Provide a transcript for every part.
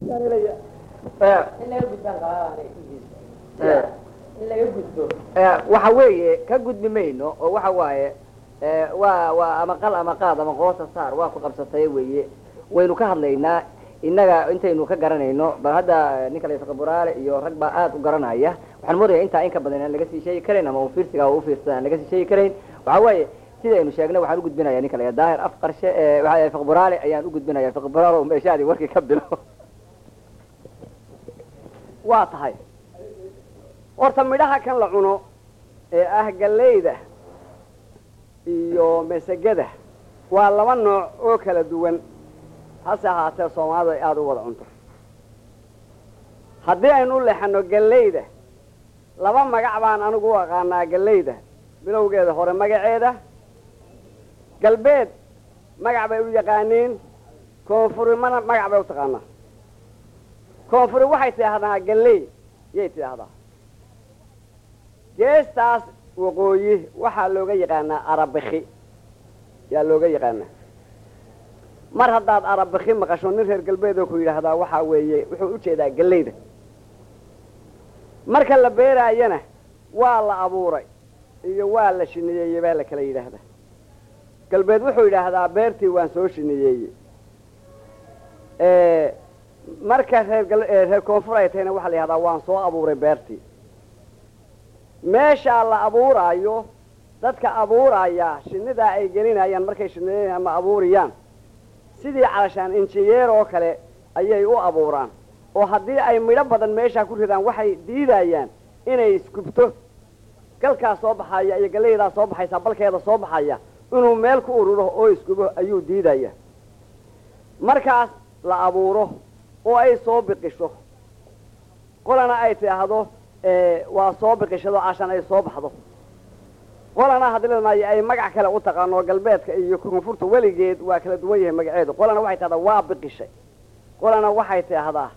waxa weeye ka gudbi mayno oo waxa waaye waa waa ama qal ama qaad ama qoosa saar waa ku qabsatay weeye waynu ka hadlaynaa innaga intaynu ka garanayno bal hadda ninka la buraale iyo rag baa aada u garanaya waxaan moodaya intaa in ka badan aan laga sii sheegi karayn ama ufiirsiga ufiirsada aan laga sii sheegi karayn waxa weeye sidaynu sheegnay waxaan ugudbinaya ninka la daahir af qarshe fiqburaale ayaan ugudbinaya fiqburaale meeshaadi warkii ka bilo waa tahay horta midhaha kan la cuno ee ah gallayda iyo masegada waa laba nooc oo kala duwan hase ahaatee soomaalidu ay aada u wada cunto haddii aynu u leexano gallayda laba magac baan anigu u aqaanaa gallayda bilowgeeda hore magaceeda galbeed magac bay u yaqaaniin koonfurimana magac bay u taqaanaa koonfuri waxay tidhaahdaa galley yay tidhaahdaa geestaas waqooyi waxaa looga yaqaanaa arabiki yaa looga yaqaanaa mar haddaad arabiki maqasho nin reer galbeed oo ku yidhaahdaa waxaa weeye wuxuu ujeedaa gallayda marka la beeraayana waa la abuuray iyo waa la shiniyeeyey baa la kala yidhaahdaa galbeed wuxuu yidhaahdaa beertii waan soo shiniyeeyey marka reer reer koonfur ay tahayna waxaa la yidhahdaa waan soo abuuray beertii meeshaa la abuuraayo dadka abuuraya shinidaa ay gelinayaan markay shiniyeyn ama abuuriyaan sidii calashaan injiyeer oo kale ayay u abuuraan oo haddii ay midho badan meeshaa ku ridaan waxay diidayaan inay isgubto galkaas soo baxaya iyo gallaydaa soo baxaysa balkeeda soo baxaya inuu meel ku ururo oo isgubo ayuu diidaya markaas la abuuro oo ay soo biqisho qolana ay tidhaahdo waa soo biqishado cashan ay soo baxdo qolana hadii maayo ay magac kale u taqaano galbeedka iyo koonfurta weligeed waa kala duwan yahay magaceedu qolana waxay tidhahdaa waa biqishay qolana waxay tidhaahdaa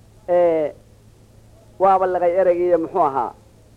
waaba laqay ereygiiyo muxuu ahaa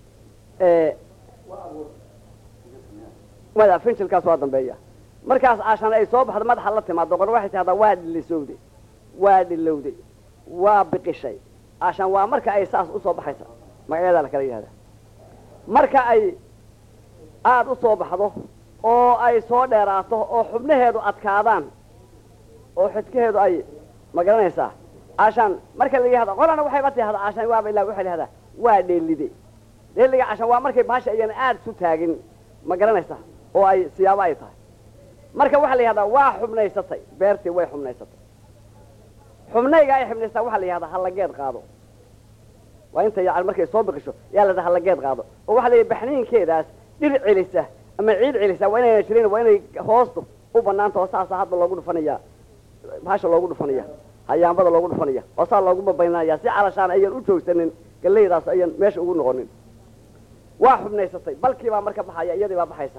mada finjilkaas waa dambeeya markaas cashan ay soo baxdo madaxa la timaado qolna waxay tidhahdaa waa dhilisowday waa dhilowday waa biqishay cashan waa marka ay saas usoo baxaysa magacyadaa la kala yidhahda marka ay aada u soo baxdo oo ay soo dheeraato oo xubnaheedu adkaadaan oo xidkaheedu ay ma garanaysaa cashan marka la yihahdo qolana waxayba tidahdaa cashan waaba ilaa waxay lahahdaa waa dheelide dheeliga cashan waa markay baasha ayana aada isu taagin ma garanaysaa oo ay siyaabo ay tahay marka waxaa la yihahdaa waa xubnaysatay beertii way xubnaysatay xubnayga ay xubnaystaa waxaa la yihahdaa hallageed qaado waa inta yani markay soo biqisho yaa la hallageed qaado oo waxaa la yidhi baxniinkeedaas dhir celisa ama ciid celisa waa inayna jirin waa inay hoostu u banaanta oo saasa hadda loogu dhufanaya bahasha loogu dhufanaya hayaambada loogu dhufanaya oo saa loogu babaynaya si calashaan ayan u joogsanin gallaydaas ayan meesha ugu noqonin waa xubnaysatay balkii baa marka baxaya iyadii baa baxaysa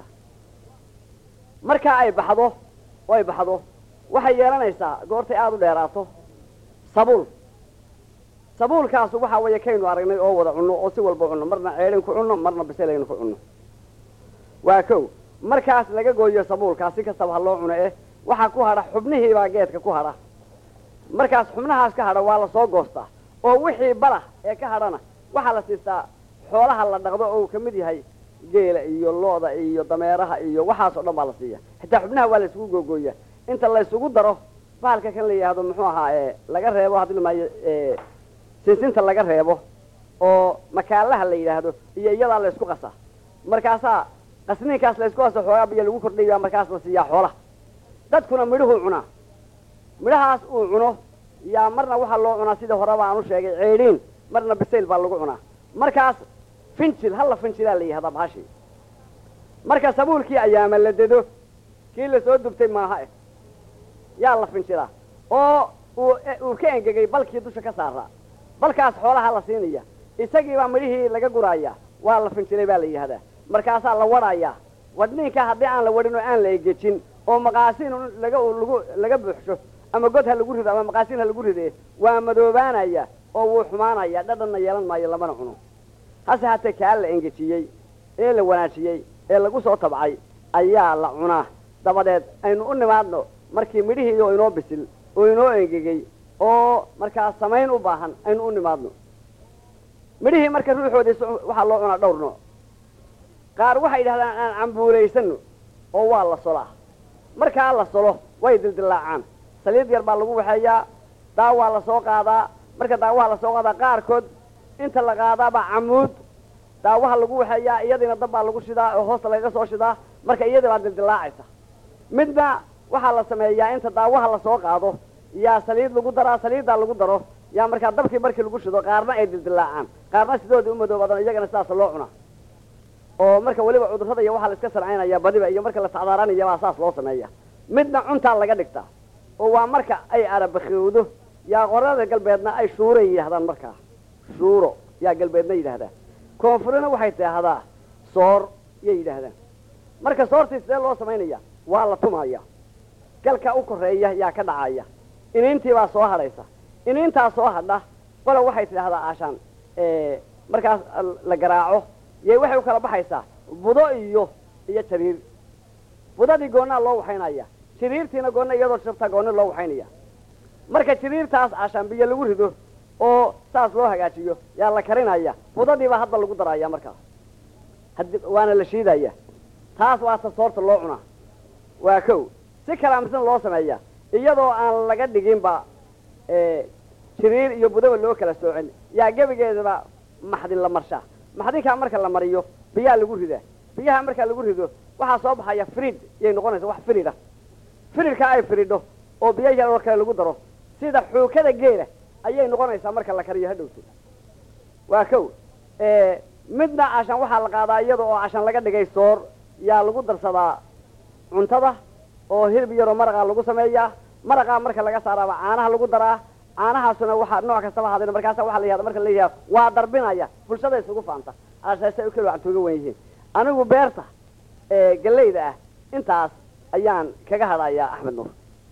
markaa ay baxdo oo ay baxdo waxay yeelanaysaa goortay aada u dheeraato sabuul sabuulkaasu waxaa weeye kaynu aragnay oo wada cunno oo si walba cunno marna ceedhin ku cunno marna biselaynu ku cunno waa kow markaas laga gooyo sabuulkaas si kastaba ha loo cuno eh waxaa ku hadha xubnihiibaa geedka ku hadha markaas xubnahaas ka hadha waa lasoo goostaa oo wixii balah ee ka hadhana waxaa la siistaa xoolaha la dhaqdo oo uu ka mid yahay geela iyo looda iyo dameeraha iyo waxaas oo dhan baa la siiya xitaa xubnaha waa la isugu googooya inta la isugu daro bahalka kan la yidhaahdo muxuu ahaa e laga reebo hadii lamaayo sinsinta laga reebo oo makaalaha la yidhaahdo iyo iyadaa la isku qasaa markaasaa qasniinkaas la isku qaso xoogaa biyo lagu kordhaya markaas la siiyaa xoolaha dadkuna midhuhuu cunaa midhahaas uu cuno yaa marna waxaa loo cunaa sidii horeba aan u sheegay ceedhiin marna bisayl baa lagu cunaa markaas finjil halla finjilaa la yihahdaa bahashi marka sabuulkii ayaama la dedo kii lasoo dubtay maaha eh yaa la finjilaa oo uu uu ka engegay balkii dusha ka saaraa balkaas xoolaha la siinaya isagiibaa midhihii laga guraaya waa la finjilay baa la yidhahdaa markaasaa la wadhayaa wadniinka haddii aan la wadhin oo aan la egejin oo maqaasiin laga lagu laga buuxsho ama god ha lagu rido ama maqaasiin ha lagu ride waa madoobaanaya oo wuu xumaanaya dhadhanna yeelan maayo lamana cuno hase hatee kaa la engejiyey ee la wanaajiyey ee lagu soo tabcay ayaa la cunaa dabadeed aynu u nimaadno markii midhihii oo inoo bisil oo inoo engegey oo markaa samayn u baahan aynu u nimaadno midhihii marka ruuxoodii su- waxaa loo cunaa dhowr nooc qaar waxay yidhahdaan aan cambuulaysano oo waa la solaa markaa la solo way dildillaacaan saliid yar baa lagu waxeeyaa daawaa la soo qaadaa marka daawaha la soo qaadaa qaarkood inta la qaadaabaa camuud daawaha lagu waxeeyaa iyadiina dab baa lagu shidaa oo hoosta lagaga soo shidaa marka iyadii baa dildillaacaysa midna waxaa la sameeyaa inta daawaha lasoo qaado yaa saliid lagu daraa saliiddaa lagu daro yaa markaa dabkii markii lagu shido qaarna ay dildillaacaan qaarna sidoodii u madoobaadaan iyagana sidaas loo cunaa oo marka weliba cudurrada iyo waxaa la iska sarcaynaya badiba iyo marka la sacdaaranaya baa saas loo sameeya midna cuntaa laga dhigtaa oo waa marka ay arabakowdo yaa qorada galbeedna ay shuuray yidhahdaan markaa shuuro yaa galbeedna yidhaahdaa koonfurina waxay tidhaahdaa soor yay yidhaahdaan marka soortii sidee loo samaynaya waa la tumaya galka u koreeya yaa ka dhacaya iniintii baa soo hadhaysa iniintaa soo hadha qola waxay tidhaahdaa aashaan markaas la garaaco yay waxay u kala baxaysaa budo iyo iyo jariir budadii goonnaa loo waxaynaya jiriirtiina goonna iyadoo shabtaa goonni loo waxaynaya marka jiriirtaas aashaan biyo lagu rido oo saas loo hagaajiyo yaa la karinaya budadiibaa hadda lagu daraya markaa hadi waana la shiidaya taas waa ta soorta loo cunaa waa kow si kalaamsan loo sameeya iyadoo aan laga dhiginba jiriir iyo budaba loo kala soocin yaa gebigeedaba maxdin la marshaa maxdinkaa marka la mariyo biyaa lagu ridaa biyaha markaa lagu rido waxaa soo baxaya frid yay noqonaysa wax frid ah fridkaa ay fridho oo biyo yaroo kale lagu daro sida xuukada geela ayay noqonaysaa marka la kariyo hadhowto waa kow midna cashan waxaa la qaadaa iyada oo cashan laga dhigay soor yaa lagu darsadaa cuntada oo hilib yaroo maraqaa lagu sameeyaa maraqaa marka laga saaraaba caanaha lagu daraa caanahaasuna waxaa nooc kastaba hadin markaasa waxa la yihahda marka la yihahda waa darbinaya bulshada isugu faanta aashaasay u kala waxtooga wan yihiin anigu beerta gallayda ah intaas ayaan kaga hadhayaa axmed nuur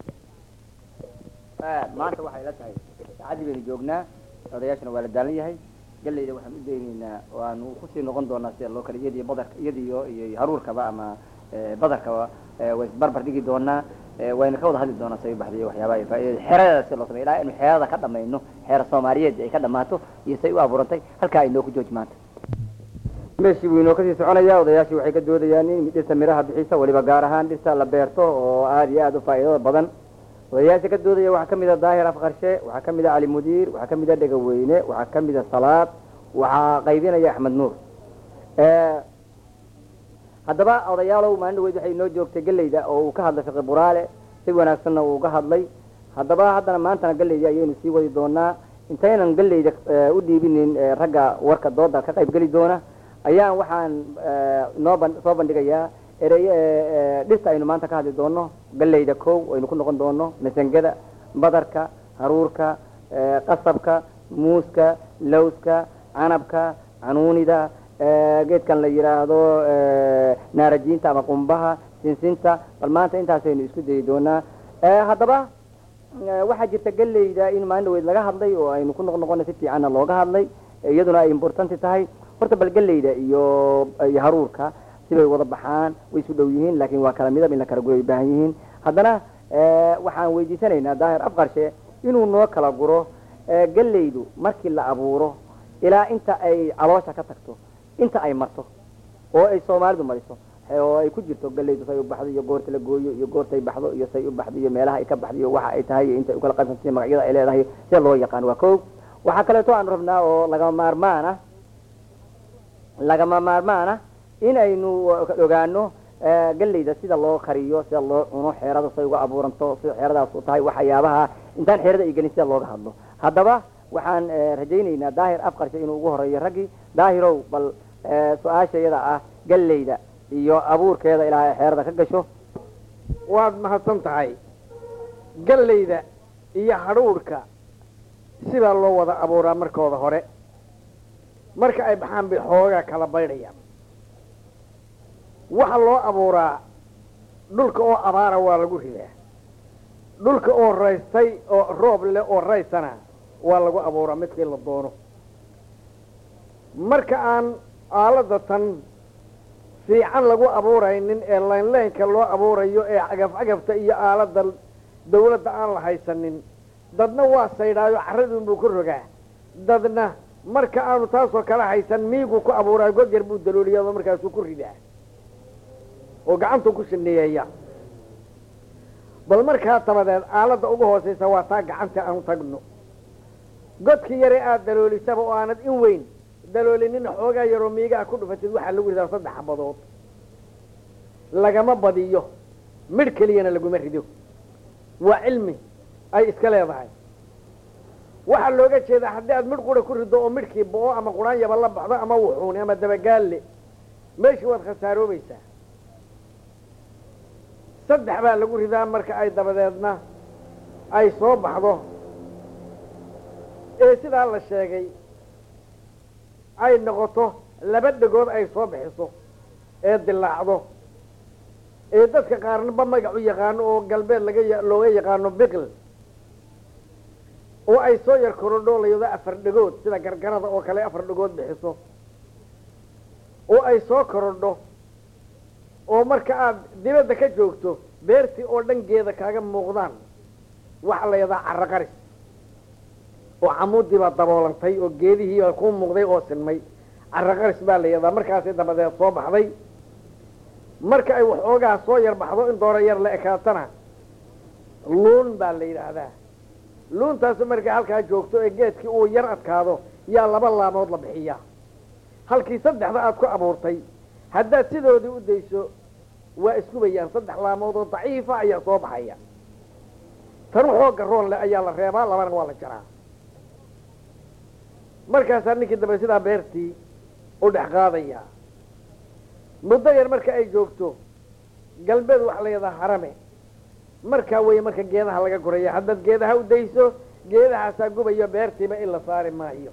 maanta waxay la tahay saacadii baynu joognaa odayaashana waa la daalan yahay gallayda waxaan u daynaynaa waanu kusii noqon doonaa sida loo kale iyadiyo badarka iyadiyo iyo haruurkaba ama badarkaba way isbarbar dhigi doonaa wayna ka wada hadli doonaa say baxda iyo waxyaabaha ay faaidada xeeradeeda si loo samey ilaa inu xeerada ka dhamayno xeera soomaaliyeed ay ka dhamaato iyo say u abuurantay halkaa ay noo ku jooji maanta meeshii buu inoo kasii soconayaa odayaashii waxay ka doodayaan in dhirta miraha bixisa weliba gaar ahaan dhirta la beerto oo aada iyo aada u faa'iidada badan odayaasha ka doodaya waxaa kamid a daahir afqarshe waxaa kamid a cali mudiir waxaa kamid a dhegaweyne waxaa kamid a salaad waxaa qaybinaya axmed nuur haddaba odayaalow maalin dhaweyd waxay inoo joogtay gelayda oo uu ka hadlay fiqi buraale si wanaagsanna uu uga hadlay haddaba haddana maantana gelaydii ayaynu sii wadi doonaa intaynan gelayda u dhiibinin ragga warka dooda ka qayb geli doona ayaan waxaan noo ban soo bandhigayaa erey dhirta aynu maanta ka hadli doono galayda kow aynu ku noqon doono masangada badarka haruurka qasabka muuska lawska canabka canuunida geedkan la yidhaahdo naarajiinta ama qumbaha sinsinta bal maanta intaasaynu isku dayi doonaa haddaba waxaa jirta gelayda in maalin dhaweyd laga hadlay oo aynu ku noq noqona si fiicanna looga hadlay iyaduna ay importanti tahay horta bal gelayda iyo iyo haruurka sibay wada baxaan way isu dhow yihiin laakin waa kala midab in la kala guro ay baahan yihiin haddana waxaan weydiisanaynaa daahir afqarshe inuu noo kala guro gelaydu markii la abuuro ilaa inta ay caloosha ka tagto inta ay marto oo ay soomaalidu mariso oo ay ku jirto galaydu say u baxdo iyo goorta la gooyo iyo goortay baxdo iyo say u baxdo iyo meelaha ay ka baxdo iyo waxa ay tahay iyo intay ukala qaybsantay magacyada ay leedahay sida loo yaqaan waa ko waxaa kaleeto aanu rabnaa oo lagama maarmaan ah lagama maarmaan ah in aynu ogaano galayda sida loo kariyo sida loo cuno xeerada say uga abuuranto sida xeeradaas u tahay waxyaabaha intaan xeerada ay gelin sida looga hadlo haddaba waxaan rajaynaynaa daahir afqarshe inuu ugu horeeyo raggii daahirow bal su-aasha iyada ah galayda iyo abuurkeeda ilaa ay xeerada ka gasho waad mahadsan tahay gallayda iyo hadhuudhka sidaa loo wada abuuraa markooda hore marka ay baxaan bay xoogaa kala baydhayaan waxa loo abuuraa dhulka oo abaara waa lagu ridaa dhulka oo raystay oo roob leh oo raysana waa lagu abuuraa midkii la doono marka aan aalada tan fiican lagu abuuraynin ee laynlaynka loo abuurayo ee cagaf cagafta iyo aalada dawladda aan la haysanin dadna waa saydhaayo carraduunbuu ku rogaa dadna marka aanu taasoo kala haysan miiguu ku abuuraa god yar buu dalooliyado markaasuu ku ridaa oo gacantuu ku shineeyeeya bal markaa dabadeed aaladda ugu hoosaysa waa taa gacanta aanu tagno godkii yare aada daloolisaba oo aanad in weyn daloolinina xoogaa yaroo miigaha ku dhufatid waxaa lagu ridaa saddex xabadood lagama badiyo midh keliyana laguma rido waa cilmi ay iska leedahay waxaa looga jeedaa haddii aad midh qura ku rido oo midhkii bo-o ama quraanyaba la baxdo ama wuxuuni ama dabagaalle meeshii waad khasaaroobaysaa saddex baa lagu ridaa marka ay dabadeedna ay soo baxdo ee sidaa la sheegay ay noqoto laba dhegood ay soo bixiso ee dilaacdo ee dadka qaarnaba magac u yaqaano oo galbeed laga looga yaqaano biql oo ay soo yar korodho layado afar dhegood sida gargarada oo kale afar dhegood bixiso oo ay soo korodho oo marka aada dibadda ka joogto beertii oo dhangeeda kaaga muuqdaan waxaa la yadaha carro qaris oo camuudii baa daboolantay oo geedihii baa kuu muuqday oo sinmay carro qaris baa la yadaa markaasay dabadeed soo baxday marka ay waxoogaa soo yar baxdo in doora yar la ekaatana luun baa la yidhaahdaa luuntaasu markay halkaa joogto ee geedkii uu yar adkaado yaa laba laamood la bixiyaa halkii saddexda aada ku abuurtay haddaad sidoodii u dayso waa iskubayaan saddex laamood oo daciifa ayaa soo baxaya tan xooga roon leh ayaa la reebaa labana waa la jaraa markaasaa ninkii dambe sidaa beertii u dhex qaadaya muddo yar marka ay joogto galbeed waxaa la yidhaha harame markaa weeye marka geedaha laga guraya haddaad geedaha u dayso geedahaasaa gubayo beertiiba in la saari maayo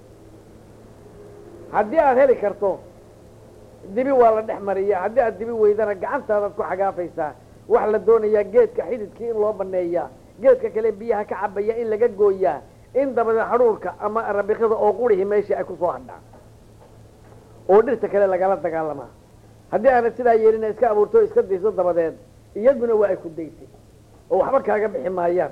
haddii aada heli karto dibi waa la dhex mariya haddii aad dibi weydana gacantaadaad ku xagaafaysaa waxaa la doonayaa geedka xididkii in loo baneeyaa geedka kale biyaha ka cabaya in laga gooyaa in dabadeed hadhuurka ama arabikida oo qurihii meeshii ay kusoo hadhaan oo dhirta kale lagala dagaalamaa haddii aanad sidaa yeelina iska abuurto o iska dayso dabadeed iyaduna waa ay ku daysay oo waxba kaaga bixi maayaan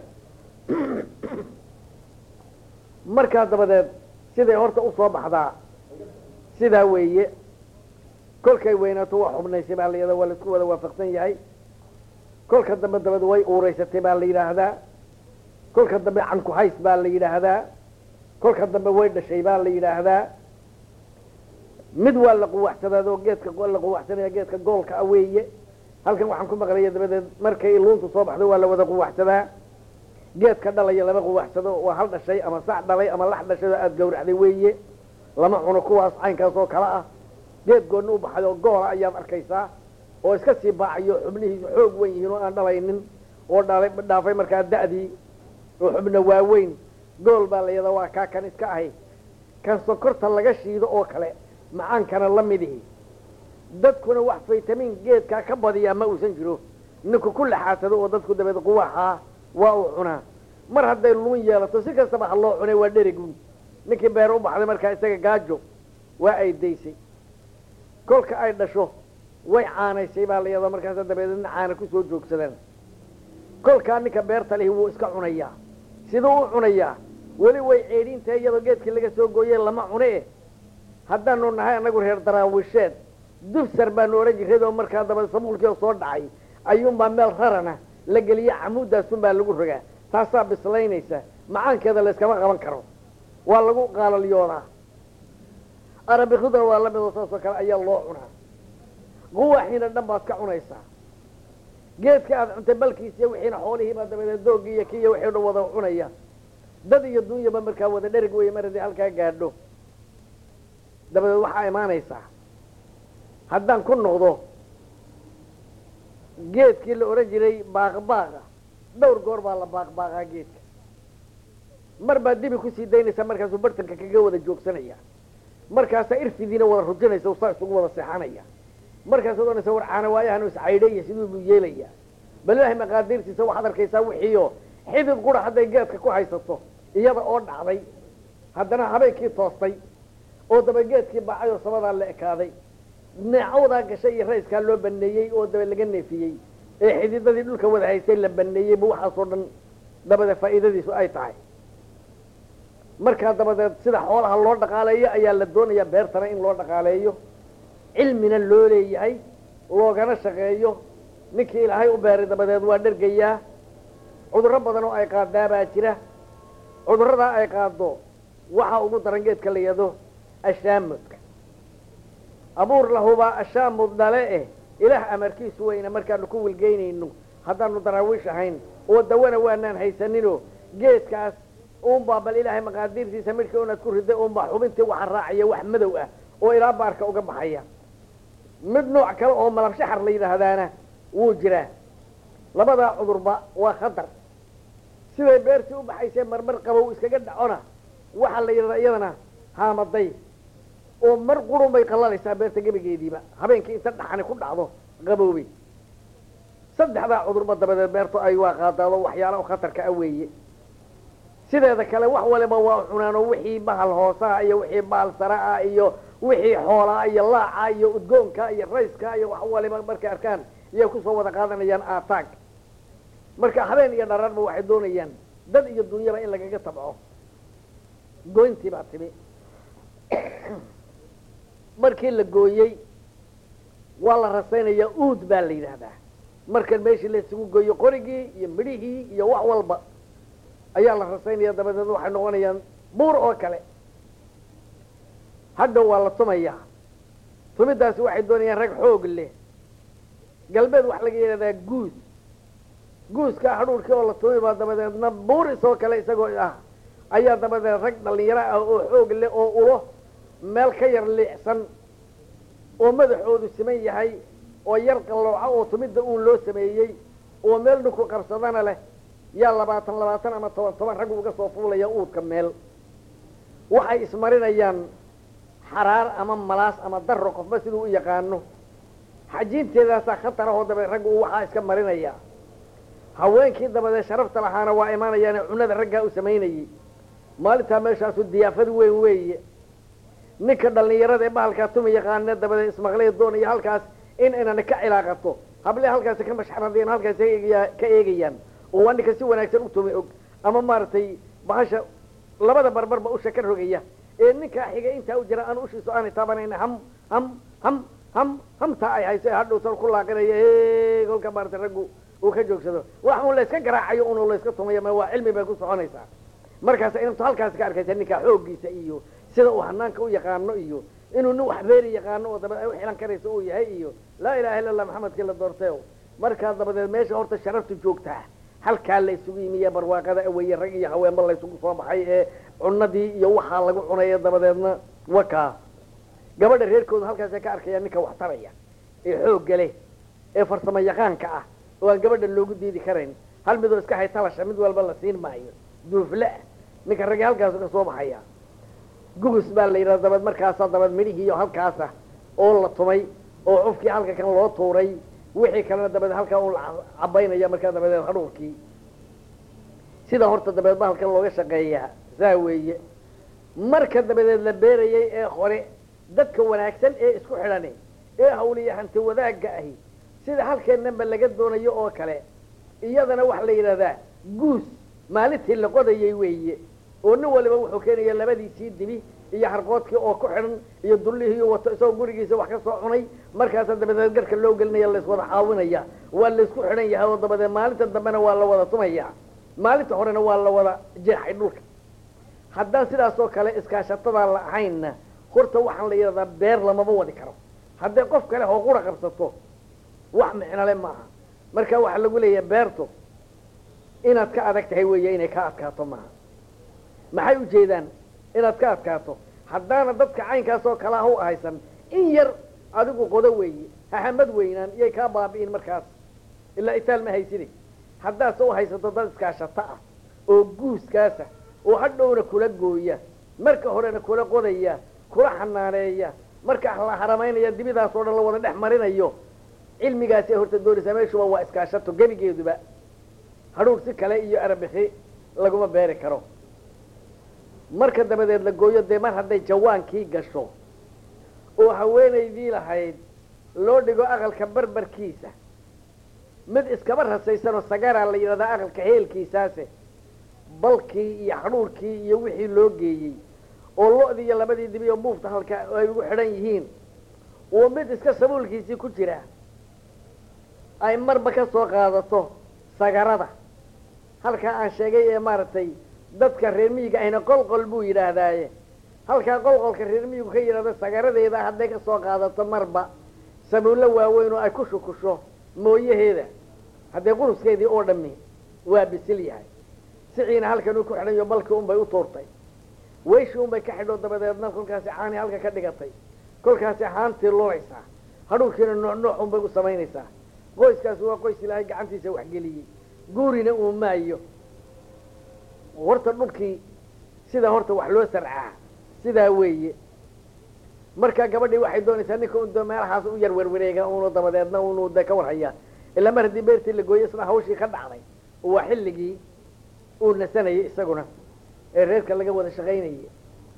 markaa dabadeed siday horta usoo baxdaa sidaa weeye kolkay weynaato waa xubnaysay baa la yada waa laisku wada waafaqsan yahay kolka dambe dabeed way uureysatay baa la yidhaahdaa kolka dambe cankuhays baa la yidhaahdaa kolka dambe way dhashay baa la yidhaahdaa mid waa la quwaxsadaad oo geedka la quwaxsanaya geedka goolka a weeye halkan waxaan ku maqlaya dabadeed markay luuntu soo baxdo waa la wada quwaxsadaa geedka dhalaya lama quwaxsado waa hal dhashay ama sac dhalay ama lax dhashay oo aada gawracday weeye lama cuno kuwaas caynkaas oo kale ah geed goonna u baxay oo goola ayaad arkaysaa oo iska sii baacayo xubnihiisu xoog wen yihiin oo aan dhalaynin oo dhalay dhaafay markaa da'dii oo xubna waaweyn gool baa la yadaa waa kaa kan iska ahay kan sokorta laga shiido oo kale macaankana la midihi dadkuna wax faytamiin geedkaa ka badiyaa ma uusan jiro ninku ku laxaadsado oo dadku dabeed quwaxaa waa uu cunaa mar hadday luun yeelato si kastaba ha loo cunay waa dherigun ninkii beer u baxday markaa isaga gaajo waa ay daysay kolka ay dhasho way caanaysay baa la yadaa markaasa dabeedna caana kusoo joogsadaan kolkaa ninka beerta lihi wuu iska cunayaa siduu u cunayaa weli way ceedhiintahay iyadoo geedkii laga soo gooye lama cune eh haddaanu nahay annagu reer daraawisheed dufsar baanu odhan jirray oo markaa daba sabuulkii oo soo dhacay ayuunbaa meel rarana la geliya camuuddaasun baa lagu rogaa taasaa bislaynaysa macaankeeda layskama qaban karo waa lagu qaalaliyoodaa arabikuduna waa la midoo saasoo kale ayaa loo cunaa quwaxiina dhan baad ka cunaysaa geedka aada cuntay balkiisiyo wixiina xoolihiibaa dabadeed doogii iyo kiiyo wixii dhan wada cunaya dad iyo dunyaba markaa wada dherig weeye mar haddii halkaa gaadho dabadeed waxaa imaanaysaa haddaan ku noqdo geedkii la odhan jiray baaqbaaqa dhowr goor baa la baaqbaaqaa geedka mar baa dibi kusii daynaysaa markaasuu bartanka kaga wada joogsanaya markaasaa irfidiina wada rujinaysa saa isugu wada seexanaya markaasaad odhanaysa war caana waayahan iscaydhaya siduu buu yeelayaa bal ilaahay maqaadiirtiisa waxaad arkaysaa wixiiyo xidid qura hadday geedka ku haysato iyada oo dhacday haddana habeenkii toostay oo daba geedkii baacay oo sabadaa la ekaaday neecawdaa gashay iyo rayskaa loo baneeyey oo daba laga neefiyey ee xididadii dhulka wada haystay la baneeyey bu waxaasoo dhan dabadeed faa'iidadiisu ay tahay markaa dabadeed sida xoolaha loo dhaqaaleeyo ayaa la doonayaa beertana in loo dhaqaaleeyo cilmina loo leeyahay loogana shaqeeyo ninkii ilaahay u beeray dabadeed waa dhergayaa cudurro badan oo ay qaadaa baa jira cudurradaa ay qaado waxa ugu daran geedka la yado ashaamudka abuur lahubaa ashaamud dhale eh ilaah amarkiisu weyna markaanu ku wilgeynayno haddaanu daraawiish ahayn oo dawana waanaan haysaninoo geedkaas uunbaa bal ilaahay maqaadiirtiisa midhka unaad ku riday uunbaa xubintii waxa raacaya wax madow ah oo ilaa baarka uga baxaya mid nooc kale oo malab shaxar la yidhaahdaana wuu jiraa labadaa cudurba waa khatar siday beertii u baxaysee marmar qabow iskaga dhacona waxaa la yidhahdaa iyadana haamaday oo mar qurun bay qallalaysaa beerta gebigeediiba habeenkii inta dhaxani ku dhacdo qaboobay saddexdaa cudurba dabadeed beertu ay waa qaadaado waxyaala khatarka ah weeye sideeda kale wax waliba waa cunaano wixii bahal hoosaha iyo wixii bahal sara'a iyo wixii xoolaa iyo laaca iyo udgoonka iyo rayska iyo wax waliba markay arkaan iyay kusoo wada qaadanayaan aataag marka habeen iyo dhararba waxay doonayaan dad iyo dunyaba in lagaga tabco goyntii baa timi markii la gooyey waa la rasaynayaa uud baa la yidhaahdaa markan meeshii la isugu gooyo qorigii iyo midhihii iyo wax walba ayaa la rasaynaya dabadeed waxay noqonayaan buur oo kale hadda waa la tumayaa tumidaasi waxay doonayaan rag xoog leh galbeed waxa laga yidhahdaa guus guuska hadhuurkii oo la tumi baa dabadeedna buur isoo kale isagoo ah ayaa dabadeed rag dhalinyaro ah oo xoog leh oo ulo meel ka yar liicsan oo madaxoodu siman yahay oo yar qallooca oo tumidda uun loo sameeyey oo meel dhinku qabsadana leh yaa labaatan labaatan ama toban toban rag uga soo fuulaya uudka meel waxay ismarinayaan xaraar ama malaas ama darro qofba siduu u yaqaano xajiinteedaasaa khatar ahoo dabeed raggu uu waxaa iska marinaya haweenkii dabadeed sharafta lahaana waa imaanayaane cunada raggaa u samaynayey maalintaa meeshaasu diyaafad weyn weeye ninka dhallinyarada ee bahalkaa tumi yaqaane dabadeed ismaqlay doonaya halkaas in inana ka cilaaqato hable halkaasi ka mashxaradeen halkaasi kaeegaya- ka eegayaan oo waa ninka si wanaagsan u tumi og ama maaragtay bahasha labada barbarba usha ka rogaya ee ninkaa xiga intaa u jira aan ushiiso aanay taabanayn ham ham ham ham hamtaa ay hayso ee hadhowtan ku laaqinaya e kolka maaragtay raggu uu ka joogsado wax un layska garaacayo un layska tumayo ma waa cilmi bay ku soconaysaa markaas intu halkaasi ka arkaysa ninkaa xooggiisa iyo sida uu hanaanka u yaqaano iyo inuu nin wax beeri yaqaano oo dabeed ay u xilan karayso uu yahay iyo laa ilaha illa allah maxamedkii la doortay markaa dabadeed meesha horta sharaftu joogtaa halkaa la isugu yimiye barwaaqada aweye rag iyo haweenba laysugu soo baxay ee cunadii iyo waxaa lagu cunaya dabadeedna wakaa gabadha reerkooda halkaasay ka arkayaan ninka wax taraya ee xoogga leh ee farsamo yaqaanka ah oo aan gabadha loogu diidi karayn hal midoo iska hay talasha mid walba la siin maayo duufle ah ninka raggi halkaasu ka soo baxaya gugus baa la yidhahda dabeed markaasaa dabeed midhihiiyo halkaasa oo la tumay oo cufkii halka kan loo tuuray wixii kalena dabeed halkaa uu la cabaynaya markaa dabadeed hadhuurkii sida horta dabeed bahalkan looga shaqeeyaa saa weeye marka dabadeed la beerayay ee hore dadka wanaagsan ee isku xidhani ee hawliya hanti wadaagga ahi sida halkeennanba laga doonayo oo kale iyadana waxaa la yidhahdaa guus maalintii la qodayay weeye oo nin waliba wuxuu keenaya labadiisii dibi iyo harqoodkii oo ku xidhan iyo dullihii wato isagoo gurigiisa wax ka soo cunay markaasa dabadeed garka loo gelinaya layswada caawinaya waa laysku xidhan yahay oo dabadeed maalinta dambena waa la wada tumaya maalinta horena waa la wada jeexay dhulka haddaan sidaas oo kale iskaashatada la ahaynna horta waxaan la yidhahdaa beer lamama wadi karo hadday qof kale oo qura qabsato wax micnole maaha marka waxaa lagu leeyahay beertu inaad ka adag tahay weeye inay ka adkaato maaha maxay ujeedaan inaad ka adkaato haddaana dadka caynkaas oo kale ah u ahaysan in yar adigu qodo weeye hahamad weynaan iyay kaa baabi'in markaas ilaa itaal ma hayside haddaase u haysato dad iskaashato ah oo guuskaasa oo hadhowna kula gooya marka horena kula qodaya kula xanaaneeya marka la haramaynaya dibidaas oo dhan la wada dhex marinayo cilmigaasi ay horta doonaysaa meeshuba waa iskaashato gebigeeduba hadhuur si kale iyo arabixi laguma beeri karo marka dabadeed la gooyo dee mar hadday jawaankii gasho oo haweenaydii lahayd loo dhigo aqalka barbarkiisa mid iskaba rasaysanoo sagaraa la yidhahdaa aqalka heelkiisaase balkii iyo hadhuurkii iyo wixii loo geeyey oo lo-dii iyo labadii dibi oo buufta halka ay ugu xidhan yihiin oo mid iska sabuulkiisii ku jira ay marba ka soo qaadato sagarada halkaa aan sheegay ee maaragtay dadka reer miyiga ahna qolqol buu yidhaahdaaye halkaa qolqolka reer miyigu ka yidhahdo sagaradeeda hadday ka soo qaadato marba sabuullo waaweyn oo ay ku shukusho mooyaheeda haddee quruskeedii oo dhammi waa bisil yahay siciina halkan uu ku xidhan yo balkii unbay u tuurtay weyshii unbay ka xidho dabadeedna kolkaasi caani halka ka dhigatay kolkaasi haantii lulaysaa hadhuurkiina nooc nooc unbay u samaynaysaa qoyskaasi waa qoys ilaahay gacantiisa waxgeliyey guurina uu maayo horta dhulkii sida horta wax loo sarcaa sidaa weeye markaa gabadhii waxay doonaysaa ninka un meelahaas u yar werwareega unu dabadeedna unu de ka warhayaa ilaa mar haddii beertii la gooyey isna hawshii ka dhacday oo waa xilligii uu nasanayay isaguna ee reerka laga wada shaqaynayay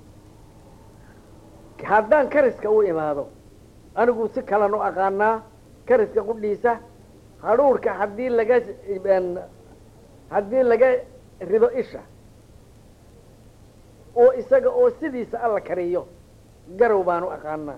haddaan kariska u imaado anigu si kalan u aqaanaa kariska qudhiisa hadhuurka haddii laga haddii laga rido isha oo isaga oo sidiisa alla kariyo garow baanu aqaanaa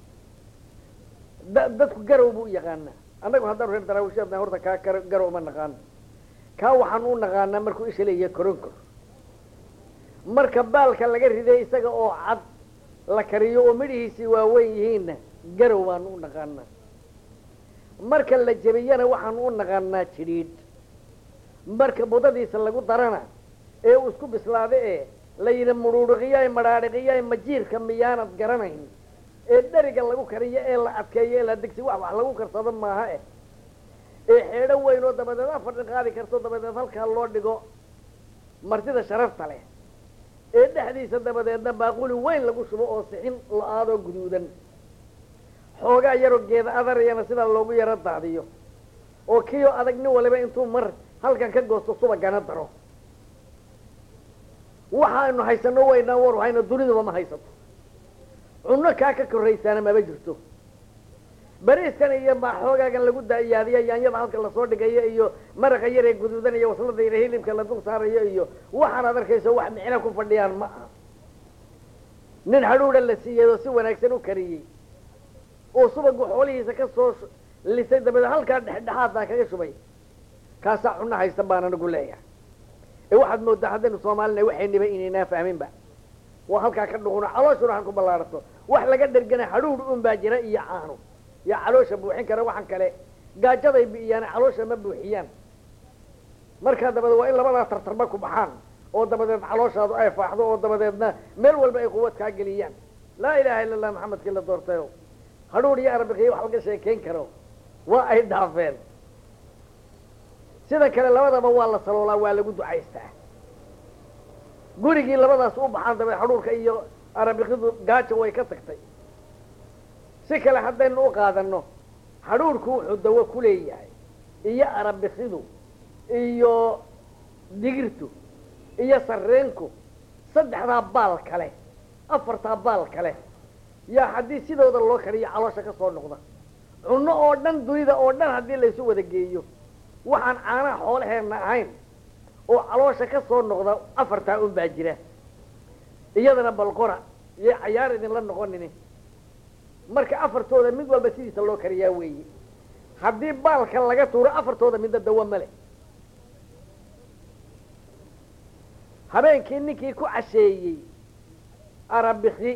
da dadku garow buu u yaqaanaa annagu haddaan reer daraawishaadna horta kaa kar garow ma naqaano kaa waxaan u naqaanaa markuu isha leeyahay koronkor marka baalka laga riday isaga oo cad la kariyo oo midhihiisii waaweyn yihiinna garow baanu u naqaanaa marka la jebiyana waxaanu u naqaanaa jidhiidh marka budadiisa lagu darana ee uu isku bislaada ee la yidhi mudhuudhiqiyaay madhaadhiqiyaay majiirka miyaanad garanayn ee dheriga lagu kariyo ee la adkeeyo ee la degsi wax wax lagu karsado maaha eh ee xeedho weyn oo dabadeed afardhin qaadi karto dabadeed halkaa loo dhigo martida sharafta leh ee dhexdiisa dabadeedna baaquli weyn lagu shubo oo sixin la-aadoo guduudan xoogaa yaroo geeda adariyana sidaa loogu yaro daadiyo oo kiyo adag nin waliba intuu mar halkan ka goosto subagana daro waxaanu haysano waynaa war hayno duniduba ma haysato cunno kaa ka korraysaana maba jirto bariiskan iyo ma xoogaagan lagu dayaadiya yaanyada halka lasoo dhigayo iyo maraqa yaree guduudan iyo waslada yare hilibka la dul saarayo iyo waxaanaad arkayso wax micno ku fadhiyaan ma aha nin hadhuudha la siiyey oo si wanaagsan u kariyey oo subagu xoolihiisa ka soo lisay dabadeed halkaa dhexdhexaadbaa kaga shubay kaasaa cunno haysta baan anigu leeyahay ee waxaad moodaa haddaynu soomaalina waxayniba inaynaa fahminba waa halkaa ka dhuquna calooshuna han ku ballaarato wax laga dhergana hadhuudh un baa jira iyo caano yaa caloosha buuxin kara waxaan kale gaajaday bi'iyaan caloosha ma buuxiyaan markaa dabadeed waa in labadaa tartarba ku baxaan oo dabadeed calooshaadu ay faaxdo oo dabadeedna meel walba ay quwad kaa geliyaan laa ilaha illa allah maxamedkii la doortayo hadhuudh iyo arabikiyo wax laga sheekayn karo waa ay dhaafeen sida kale labadaba waa la saloolaa waa lagu ducaystaa gurigii labadaas u baxaan dabeed hadhuurka iyo arabikidu gaajo way ka tagtay si kale haddaynu u qaadano hadhuurku wuxuu dawo ku leeyahay iyo arabikidu iyo digirtu iyo sarreenku saddexdaa baal kale afartaa baal kale yaa haddii sidooda loo kariyo caloosha ka soo noqda cunno oo dhan dunida oo dhan haddii laysu wada geeyo waxaan caanaha xoolaheenna ahayn oo caloosha ka soo noqda afartaa un baa jira iyadana balqora iyo cayaar idinla noqonini marka afartooda mid walba sidiisa loo kariyaa weeye haddii baalka laga tuuro afartooda midna dawo male habeenkii ninkii ku casheeyey arabiki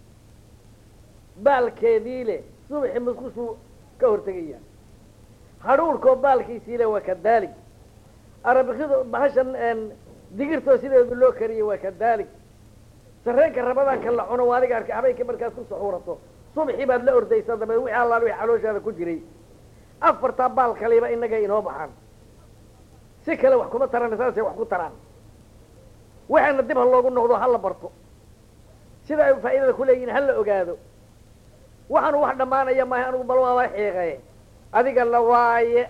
baalkeedii leh subaxi muskushuu ka hortegaya hadhuurkoo baalkiisii leh waa kadaalik arabikidu bahashan digirtoo sideedu loo kariyey waa kadaalik sarreenka rabadaanka la cuno waa adiga arkay habeenkii markaad ku suxuurato subaxii baad la ordaysaa dabeed wixii allaal wixii calooshaada ku jiray afartaa baal kaliba inaga inoo baxaan si kale wax kuma tarana saasay wax ku taraan waxaana dib ha loogu noqdo ha la barto sida ay faa'iidada ku leeyihin ha la ogaado waxaanu wax dhammaanaya maaha anigu bal waaba xiiqaye adiga la waaye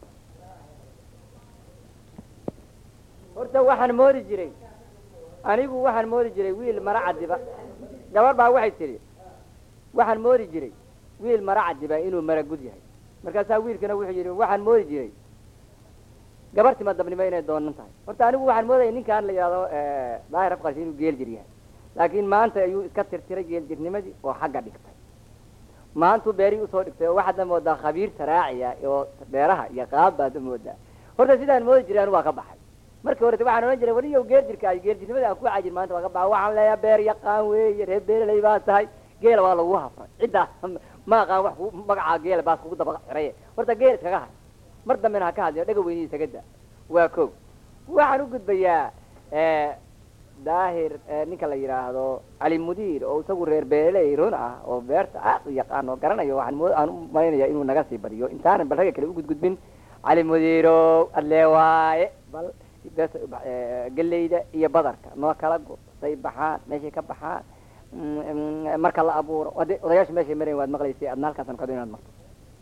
horta waxaan moodi jiray anigu waxaan moodi jiray wiil mara cadiba gabar baa waxay tidhi waxaan moodi jiray wiil mara cadiba inuu mara gud yahay markaasaa wiilkana wuxuu yidhi waxaan moodi jiray gabar tima dabnimo inay doonan tahay horta anigu waxaan moodaya ninkaan la yidhahdo daahir afqarshi inuu geel jir yahay laakiin maanta ayuu iska tirtiray geeljirnimadii oo xagga dhigtay maantuu beerihii usoo dhigtay oo waxaadna moodaa khabiir taraaciya oo beeraha iyo qaab baadna moodaa horta sidaan moodi jiray anu waa ka baxay markii horete waxaan odhan jiray waliyow geeljirka ay geeljirnimada aan ku cajir maanta waa ka baxay waxaan leeyahay beer yaqaan weeye reer beereley baa tahay geela waa lagu hafray ciddaa ma aqaan wax ku magacaa geela baas kugu daba xiraye horta geel iskaga hay mar dambena ha ka hadliyo dhaga weynihi isaga da waa koog waxaan u gudbayaa daahir ninka la yidhaahdo cali mudiir oo isagu reer beereley run ah oo beerta aad u yaqaan oo garanayo waxaan mo aan u malaynaya inuu naga sii badiyo intaanan bal ragga kale u gudgudbin cali mudiiro adlee waaye bal geleyda iyo badarka noo kala go say baxaan meeshay ka baxaan marka la abuuro ode odayaasha meeshay marayn waad maqlaysay adna halkaasan kado inaad marto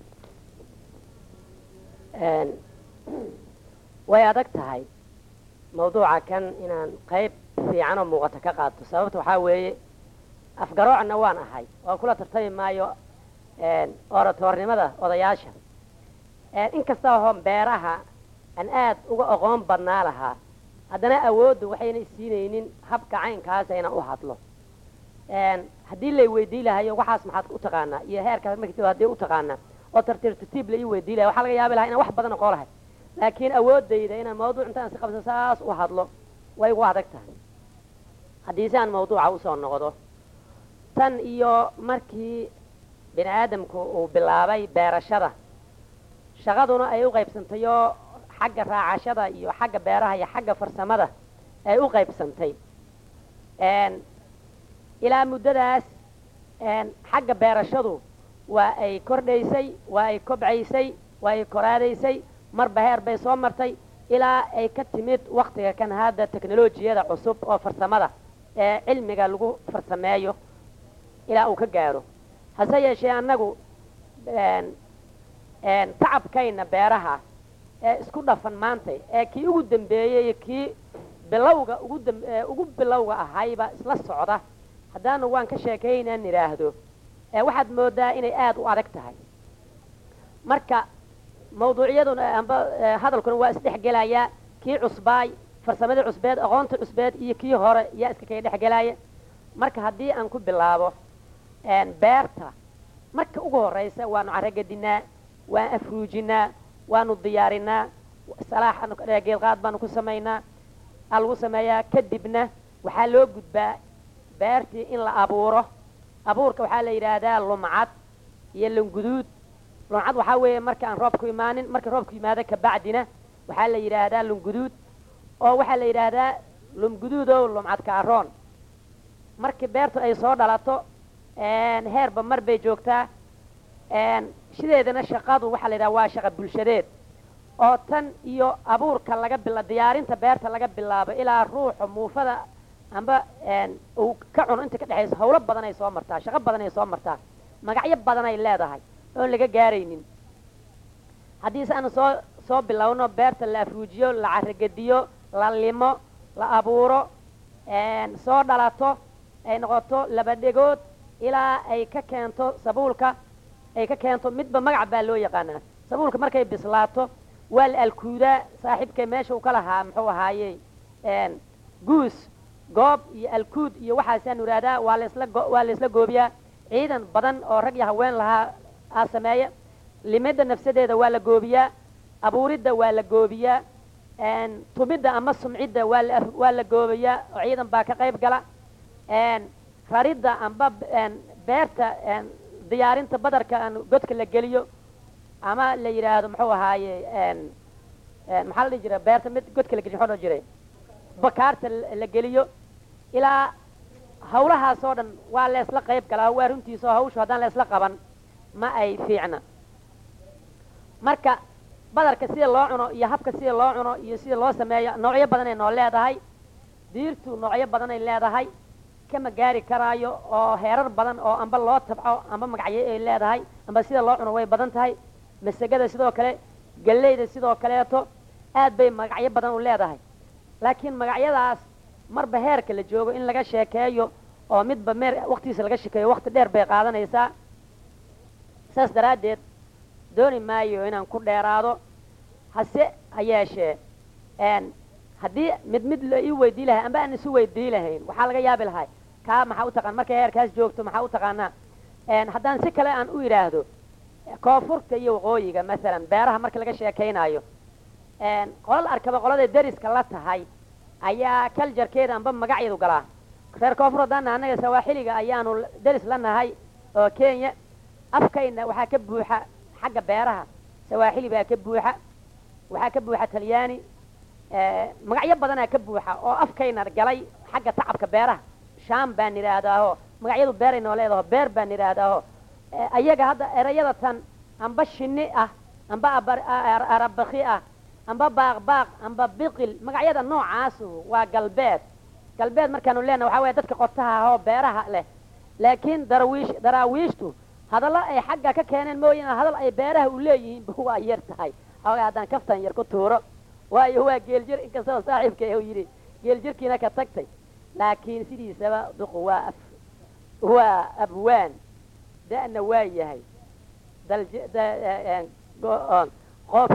way adag tahay mawduuca kan inaan qayb fiican oo muuqata ka qaato sababta waxaa weeye afgaroocna waan ahay oo kula tartami maayo oratoornimada odayaasha inkasta oo beeraha aan aad uga aqoon badnaa lahaa haddana awoodda waxayna isiinaynin habka caynkaasa inaan u hadlo haddii lay weydii lahayo waxaas maxaad u taqaanaa iyo heerkaas markii haddii u taqaanaa oo tartiib tartiib la ii weydii lahay waxaa laga yaabi lahaa inaan wax badan aqoon lahay laakiin awoodayda inaan mawduuc intaan si qabso saas u hadlo way igu adag tahay haddii si aan mawduuca usoo noqdo tan iyo markii bini aadamku uu bilaabay beerashada shaqaduna ay u qaybsantay oo xagga raacashada iyo xagga beeraha iyo xagga farsamada ay u qaybsantay ilaa muddadaas xagga beerashadu waa ay kordhaysay waa ay kobcaysay waa ay koraadaysay marba heer bay soo martay ilaa ay ka timid waktiga kan hadda teknolojiyada cusub oo farsamada ee cilmiga lagu farsameeyo ilaa uu ka gaaro hase yeeshee annagu tacabkayna beeraha ee isku dhafan maantay ee kii ugu dambeeyey kii bilowga ugu dam ugu bilowga ahayba isla socda haddaana waan ka sheekaynaan idhaahdo waxaad moodaa inay aada u adag tahay marka mawduucyaduna amba hadalkuna waa isdhexgelayaa kii cusbaay farsamadii cusbeed aqoonta cusbeed iyo kii hore yaa iska kaga dhexgelaya marka haddii aan ku bilaabo beerta marka ugu horeysa waanu caragedinaa waan afruujinaa waanu diyaarinaa salaax geedqaad baanu ku samaynaa aa lagu sameeyaa kadibna waxaa loo gudbaa beertii in la abuuro abuurka waxaa la yidhaahdaa lumcad iyo lunguduud lumcad waxaa weeye marka aan roobku imaanin marka roobku yimaado kabacdina waxaa la yidhaahdaa lunguduud oo waxaa la yidhaahdaa lumguduudow lumcad kaaroon markii beertu ay soo dhalato heerba mar bay joogtaa sideedana shaqadu waxaa la yidhaha waa shaqa bulshadeed oo tan iyo abuurka laga bila diyaarinta beerta laga bilaabo ilaa ruuxa muufada amba uu ka cuno inta ka dhexaysa hawlo badan ay soo martaa shaqo badan ay soo martaa magacyo badan ay leedahay oon laga gaaraynin haddii se aanu soo soo bilowno beerta la afruujiyo la caragediyo la limo la abuuro soo dhalato ay noqoto laba dhegood ilaa ay ka keento sabuulka ay ka keento midba magac baa loo yaqaanaa sabuulka markay bislaato waa la alkuudaa saaxiibkay meesha uu ka lahaa muxuu ahaaye guus goob iyo alkuud iyo waxaasaanu ihahdaa waa lasla waa la isla goobiyaa ciidan badan oo rag iyo haween lahaa aa sameeya limidda nafsadeeda waa la goobiyaa abuuridda waa la goobiyaa tumidda ama sumcidda waa la waa la goobiyaa oo ciidan baa ka qayb gala raridda amba beerta diyaarinta badarka aan godka la geliyo ama la yidhaahdo muxuu ahaaye maxaa la dhihi jira beerta mid godka la geliyo muxuu dhan jiray bakaarta la geliyo ilaa hawlahaas oo dhan waa leesla qayb galaa waa runtiisa oo hawshu haddaan leesla qaban ma ay fiicna marka badarka sida loo cuno iyo habka sida loo cuno iyo sida loo sameeyo noocyo badanay noo leedahay diirtu noocyo badanay leedahay kama gaari karaayo oo heerar badan oo amba loo tabco amba magacyo ay leedahay amba sida loo cuno way badan tahay masagada sidoo kale galleyda sidoo kaleeto aad bay magacyo badan u leedahay laakiin magacyadaas marba heerka la joogo in laga sheekeeyo oo midba meer waktigiisa laga shekeeyo wakti dheer bay qaadanaysaa saas daraaddeed dooni maayo inaan ku dheeraado hase ha yeeshee n haddii mid mid la ii weydii lahay amba aan isu weydii lahayn waxaa laga yaabi lahay kaa maxaa u taqaan markay heerkaas joogto maxaa u taqaanaa haddaan si kale aan u idhaahdo koonfurta iyo waqooyiga masalan beeraha marka laga sheekaynaayo qolal arkaba qoladay deriska la tahay ayaa kaljarkeeda amba magacyadu galaa reer koonfur haddaana annaga sawaaxiliga ayaanu deris la nahay oo kenya afkayna waxaa ka buuxa xagga beeraha sawaaxili baa ka buuxa waxaa ka buuxa talyaani magacyo badanaa ka buuxa oo afkayna galay xagga tacabka beeraha sham baan idhaahdaaho magacyadu beeray noo leedaho beer baan idhaahdaaho ayaga hadda erayada tan amba shini ah amba arabaki ah amba baaqbaaq amba biqil magacyada noocaasu waa galbeed galbeed markaanu leenaha waxaa weya dadka qotaha ahoo beeraha leh laakiin darawiish daraawiishtu hadallo ay xagga ka keeneen mooyane hadal ay beeraha u leeyihiinba waa yar tahay xoogaa haddaan kaftan yar ku tuuro waayo waa geeljir inkastoo saaxiibka u yidhi geeljirkiina ka tagtay laakiin sidiisaba duqu waa af waa abwaan da'na waa yahay dalj qof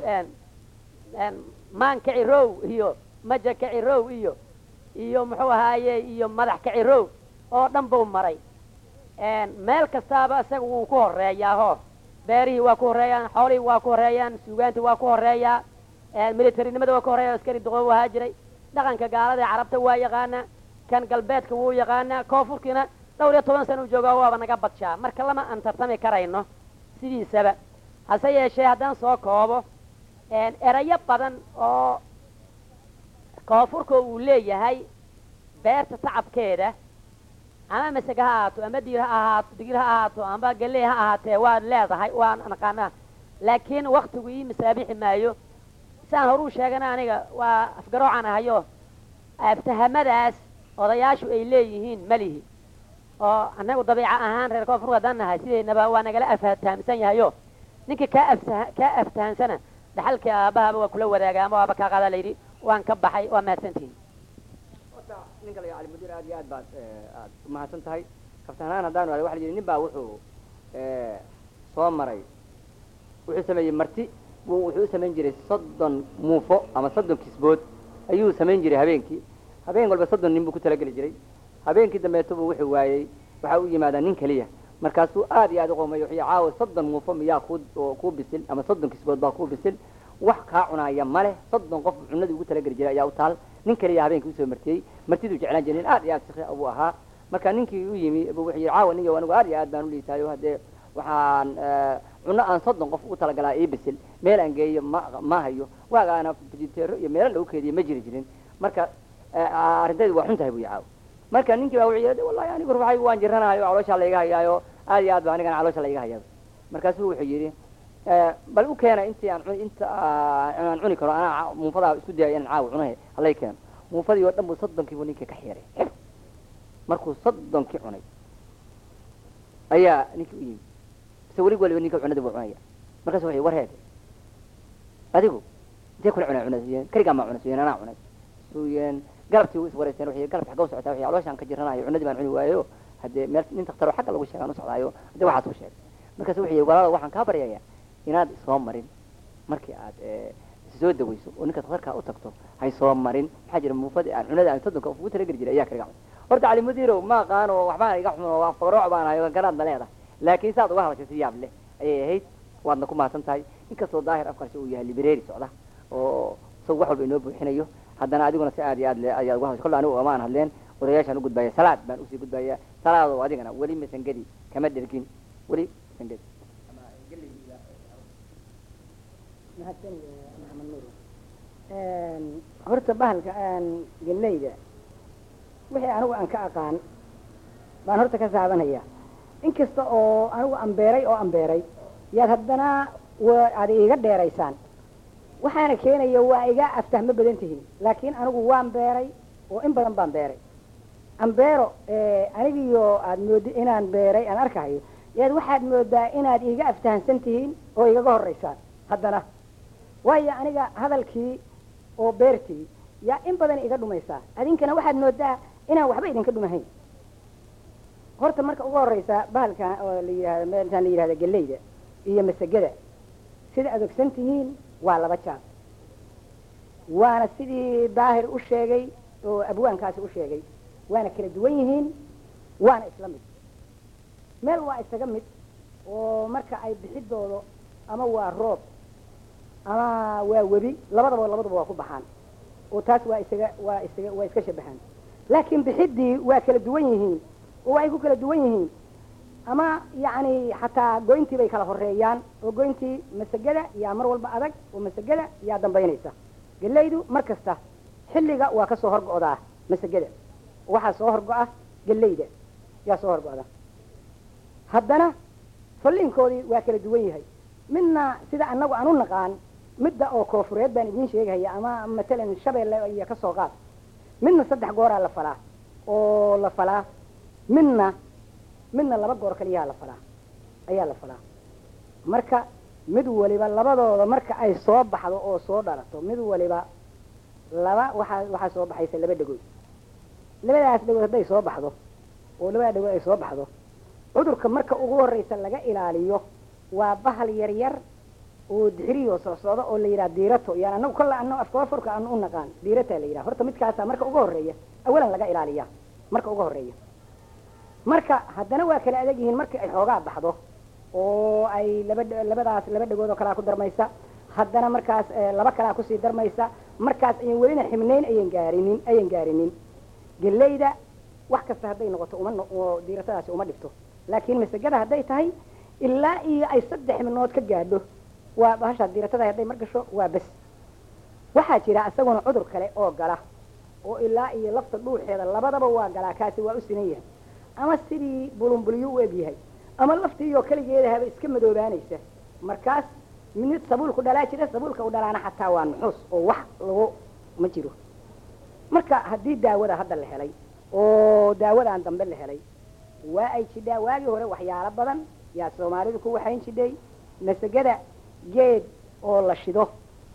maan kacirow iyo maja kacirow iyo iyo muxuu ahaaye iyo madax kacirow oo dhan buu maray meel kastaaba isaga wuu ku horeeyaaho beerihii waa ku horeeyaan xoolihii waa ku horeeyaan suugaantii waa ku horeeyaa militarinimada waa ku horeeya askari duqoob ahaa jiray dhaqanka gaalada ee carabta waa yaqaanaa kan galbeedka wuu yaqaanaa koonfurkiina dhowr iyo toban sana u joogaa waaba naga badshaa marka lama aan tartami karayno sidiisaba hase yeeshee haddaan soo koobo erayo badan oo koonfurka uu leeyahay beerta tacabkeeda ama masega ha ahaato ama diir ha ahaato digir ha ahaato amba galey ha ahaatee waad leedahay waan naqaanaa laakiin waktigu ii masaabixi maayo saan horuu sheegana aniga waa afgaroocan ahayo aftahamadaas odayaashu ay leeyihiin malihi oo annagu dabiica ahaan reer koonfur haddaan nahay sidaynaba waa nagala aftahamsan yahayo ninka kaa afta kaa aftahansana dhaxalkii aabahaba waa kula wadaaga ama waaba kaa qaada layidhi waan ka baxay waa mahadsantihin horta ninka la cali mudiir aad iyo aad baad aad umahadsan tahay kaftahanaan haddaan waxa la yidhi nin baa wuxuu soo maray wuxuu sameeyey marti buu wuxuu u samayn jiray soddon muufo ama soddon kisbood ayuu samayn jiray habeenkii habeen walba soddon nin buu ku talageli jiray habeenkii dambeeto buu wuxuu waayey waxaa u yimaadaa nin keliya markaasuu aad iyo aad u qoomay wuxuu caawa soddon muufo miyaa ku kuu bisil ama soddon kisbood baa kuu bisil wax kaa cunaaya male soddon qof cunadii ugu talageli jiray ayaa u taal nin keliya habeenkii usoo martiyey martiduu jeclaan jiray nin aad iyo aad sikri buu ahaa marka ninkii u yimi bu wuxuu yidhi caawa ninyo anigu aad iyo aad baan u liitaayo haddee waxaan cunno aan soddon qof ugu talagalaa ii bisil meel aan geeyo ma ma hayo waagaana fijiteero iyo meelo lagu keediye ma jiri jirin marka arrintaydu waa xun tahay bu caawa marka ninkii baa wuxuu yidhi wallahi anigu ruuxaygu waan jiranaayo calooshaa layga hayaayo aad iyo aad ba anigana caloosha layga hayaa markaasuu wuxuu yidhi bal u keena intii aan inta aan cuni karo anaa muufadaa isku dayay inaan caawa cunahe halay keeno muufadii oo dhan buu soddonkiibu ninkii ka xiiray xib markuu soddonkii cunay ayaa ninkii u yimi ise welig waliba ninka cunada buu cunaya markaasu wuxuu war heede adigu intee kula cunay cunasiiyeen keligaa maa cunasiiyeen anaa cunay suuyeen galabtii u iswareysteen wuxuu galabta xagga u socotaa wuxuu calooshaan ka jiranayo cunadii baan cuni waayo haddee meel nin daktaroo xagga lagu sheegaan u socdaayo haddee waxaas u sheegay markaasu wuxuu yidhi walaala waxaan kaa baryayaa inaad isoo marin markii aad soo daweyso oo ninka daktarkaa u tagto hay soo marin maxaa jira muufadii aan cunada aan soddonka ugu talageli jiray ayaa kaliga cunay horta cali mudiirow ma aqaan oo waxbaan iga xuno waa farooc baan ahay garaadna leedahay laakiin saad uga hadashay si yaab leh ayay ahayd waadna ku mahadsan tahay inkastoo daahir afkaasi uu yahay library socda oo isagu wax walba inoo buuxinayo haddana adiguna si aad iyo aad le ayaad uga hadashay kolle anigu amaan hadleen odayaashaan u gudbaya salaad baan usii gudbaya salaado adigana weli masangedi kama dhergin weli masangedi mahadsan maxamed nuur horta bahalka aan gelnayda wixii anigu aan ka aqaan baan horta ka saabanaya inkasta oo anigu ambeeray oo ambeeray yaad haddana waa aad iiga dheeraysaan waxaana keenaya waa iga aftahmo badan tihiin laakiin anigu waan beeray oo in badan baan beeray ambeero anigiyo aad moodi inaan beeray aan arkahayo yaad waxaad moodaa inaad iiga aftahansan tihiin oo igaga horeysaan haddana waayo aniga hadalkii oo beertii yaa in badan iga dhumaysaa adinkana waxaad moodaa inaan waxba idinka dhumahayn horta marka ugu horeysa bahalka oo la yihahdo meeltaan la yihahda geleyda iyo masagada sida aad ogsan tihiin waa laba jaad waana sidii daahir u sheegay oo abwaankaasi u sheegay waana kala duwan yihiin waana isla mid meel waa isaga mid oo marka ay bixidoodo ama waa roob ama waa webi labadaba labadaba waa ku baxaan oo taas waa isaga waa isaga waa iska shabahaan laakiin bixiddii waa kala duwan yihiin oo waxay ku kala duwan yihiin ama yacni xataa goyntii bay kala horeeyaan oo goyntii masagada yaa mar walba adag oo masagada yaa dambaynaysa gelaydu mar kasta xilliga waa ka soo horgo'daa masagada waxaa soo horgo'a gelayda yaa soo horgo'da haddana falliinkoodii waa kala duwan yahay midna sida annagu aan u naqaan midda oo koofureed baan idiin sheegaya ama matalan shabeelle iyo ka soo qaad midna saddex gooraa la falaa oo la falaa midna midna laba goor kaliyaa la falaa ayaa la falaa marka mid waliba labadooda marka ay soo baxdo oo soo dhalato mid waliba laba waxaa waxaa soo baxaysa laba dhegood labadaas dhegood hadday soo baxdo oo labada dhegood ay soo baxdo cudurka marka ugu horreysa laga ilaaliyo waa bahal yar yar oo dixiriyo soo socda oo la yidhaha diirato yani anagu kolla ano afkafurka aan u naqaan diirataa la yidhaha horta midkaasaa marka ugu horreeya awalan laga ilaaliya marka ugu horreeya marka haddana waa kala adag yihiin markii ay xoogaa baxdo oo ay laba labadaas laba dhegood oo kalaa ku darmaysa haddana markaas laba kalaa kusii darmaysa markaas ayan welina xibnayn ayan gaarinin ayan gaarinin gelayda wax kasta hadday noqoto uma oo diiratadaasi uma dhigto laakiin masagada hadday tahay ilaa iyo ay saddex xibnood ka gaadho waa bahashaa diiratada hadday mar gasho waa bes waxaa jira isaguna cudur kale oo gala oo ilaa iyo lafta dhuuxeeda labadaba waa galaa kaasi waa u sinan yahay ama sidii bulunbulyo u eg yahay ama laftiiyoo keligeedahaba iska madoobaanaysa markaas mid sabuulku dhalaa jira sabuulka u dhalaana xataa waa nuxuus oo wax lagu ma jiro marka haddii daawada hadda la helay oo daawadan dambe la helay waa ay jidhaa waagii hore waxyaalo badan yaa soomaalidu ku waxayn jidhay masagada geed oo la shido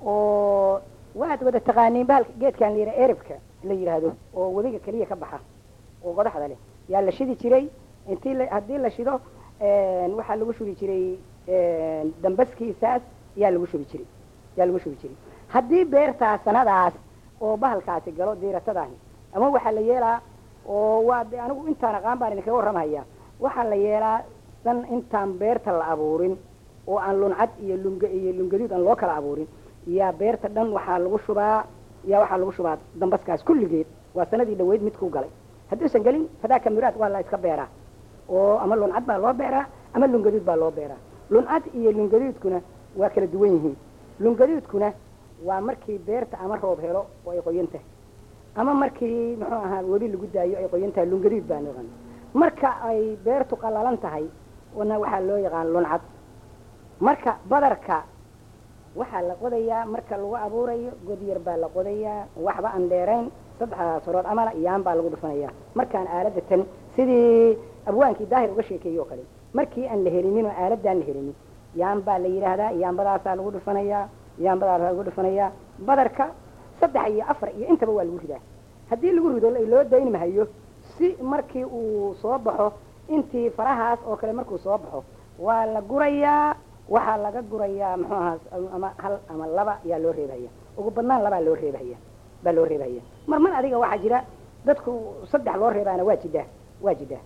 oo waad wada taqaaniin bahalka geedkan la yidhaha eribka la yidhaahdo oo wadiga keliya ka baxa oo godaxda leh yaa la shidi jiray intii la haddii la shido waxaa lagu shubi jiray dambaskiisaas yaa lagu shubi jiray yaa lagu shubi jiray haddii beertaa sanadaas oo bahalkaasi galo diiratadaani ama waxaa la yeelaa oo waa de anigu intaan aqaan baan idinkaga warramaya waxaa la yeelaa san intaan beerta la abuurin oo aan luncad iyo lunga iyo lungaduud aan loo kala abuurin yaa beerta dhan waxaa lagu shubaa yaa waxaa lagu shubaa dambaskaas kulligeed waa sanadii dhaweyd mid ku galay hadduusan gelin fadaaka muraad waa la iska beeraa oo ama luncad baa loo beeraa ama lungaduud baa loo beeraa luncad iyo lungaduudkuna waa kala duwan yihiin lungaduudkuna waa markii beerta ama roob helo oo ay qoyan tahay ama markii muxuu ahaa webi lagu daayo ay qoyan tahay lungaduud baa noqon marka ay beertu qallalan tahay na waxaa loo yaqaan luncad marka badarka waxaa la qodayaa marka lagu abuurayo god yar baa la qodayaa waxba aan dheerayn saddexdaas horood amala yaan baa lagu dhufanayaa markaan aaladda tan sidii abwaankii daahir uga sheekeeyey oo kale markii aan la helinin oo aaladaan la helinin yaan baa la yidhaahdaa yaanbadaasaa lagu dhufanayaa yaanbadaasaa lagu dhufanayaa badarka saddex iyo afar iyo intaba waa lagu ridaa haddii lagu rido loo dayn mahayo si markii uu soo baxo intii farahaas oo kale markuu soo baxo waa la gurayaa waxaa laga gurayaa muxuu ahaa ama hal ama laba yaa loo reebhaya ugu badnaan labaa loo reebhaya baa loo reebhaya mar mar adiga waxaa jira dadku saddex loo reebaana waa jidhaa waa jidhaa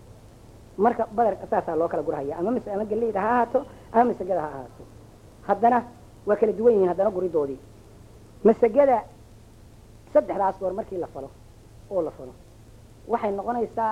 marka badar saasaa loo kala gurahaya ama mis ama geleyda ha ahaato ama masagada ha ahaato haddana waa kala duwan yihiin haddana guridoodii masagada saddexdaas goor markii la falo oo la falo waxay noqonaysaa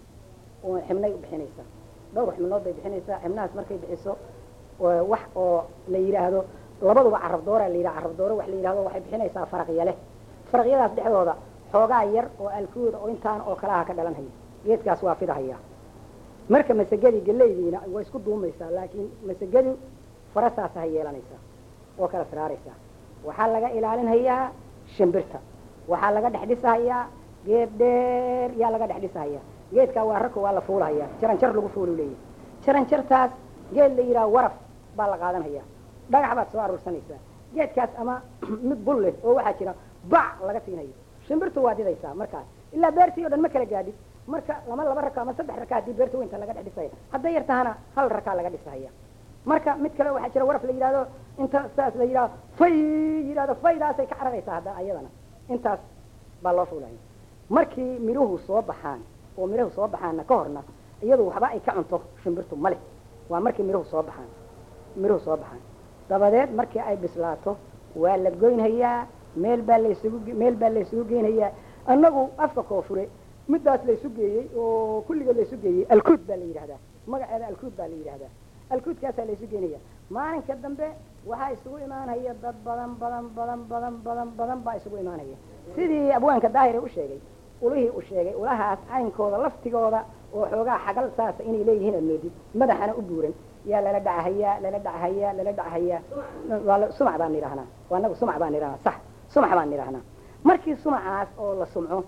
oo xibnay u bixinaysaa dhowr xibnood bay bixinaysaa xibnahaas markay bixiso wax oo la yidhaahdo labaduba carab doora la yidhaha carab dooro wax la yidhahdo waxay bixinaysaa faraqya leh faraqyadaas dhexdooda xoogaa yar oo alkuuda oo intaan oo kalaha ka dhalanhaya geedkaas waa fidahaya marka masagadii gelaydiina way isku duumaysaa laakiin masagadu farasaasa ha yeelanaysaa oo kala siraaraysaa waxaa laga ilaalinhayaa shimbirta waxaa laga dhex dhisahayaa geed dheer yaa laga dhex dhisahayaa geedkaa waa ragka waa la fuulahayaa jaranjar lagu fuulu leeyahy jaranjartaas geed la yidhaha waraf baa la qaadanhayaa dhagax baad soo aruursanaysaa geedkaas ama mid bul leh oo waxaa jira bac laga siinayo shimbirtu waa didaysaa markaas ilaa beertii o dhan ma kala gaadhid marka lama laba raka ama saddex raka haddii beerta weynta laga dhex dhisaya hadday yar tahana hal rakaa laga dhisahaya marka mid kale waxaa jira waraf la yidhahdo inta saas la yidhahdo fay yidhahdo faydaasay ka cararaysaa hadda ayadana intaas baa loo fuulaya markii midhuhu soo baxaan oo midhuhu soo baxaanna ka horna iyadu waxba ay ka cunto shimbirtu ma leh waa markii midhuhu soo baxaan midhuhu soo baxaan dabadeed markii ay bislaato waa la goynhayaa meel baa laysugu meel baa laysugu geynhayaa annagu afka koofure middaas laysu geeyey oo kulliga laysu geeyey alkuud baa la yidhahdaa magaceeda alkuud baa la yidhahdaa alkuudkaasaa laysu geynaya maalinka dambe waxaa isugu imaanaya dad badan badan badan badan badan badan baa isugu imaanaya sidii abwaanka daahire u sheegay ulihii u sheegay ulahaas caynkooda laftigooda oo xoogaa xagal saasa inay leeyihiin aad moodid madaxana u buuran yaa lala dhacahayaa lala dhacahayaa lala dhacahayaa waa la- sumac baan idhahnaa waa anagu sumac baan idhahnaa sax sumac baan idhahnaa markii sumacaas oo la sumco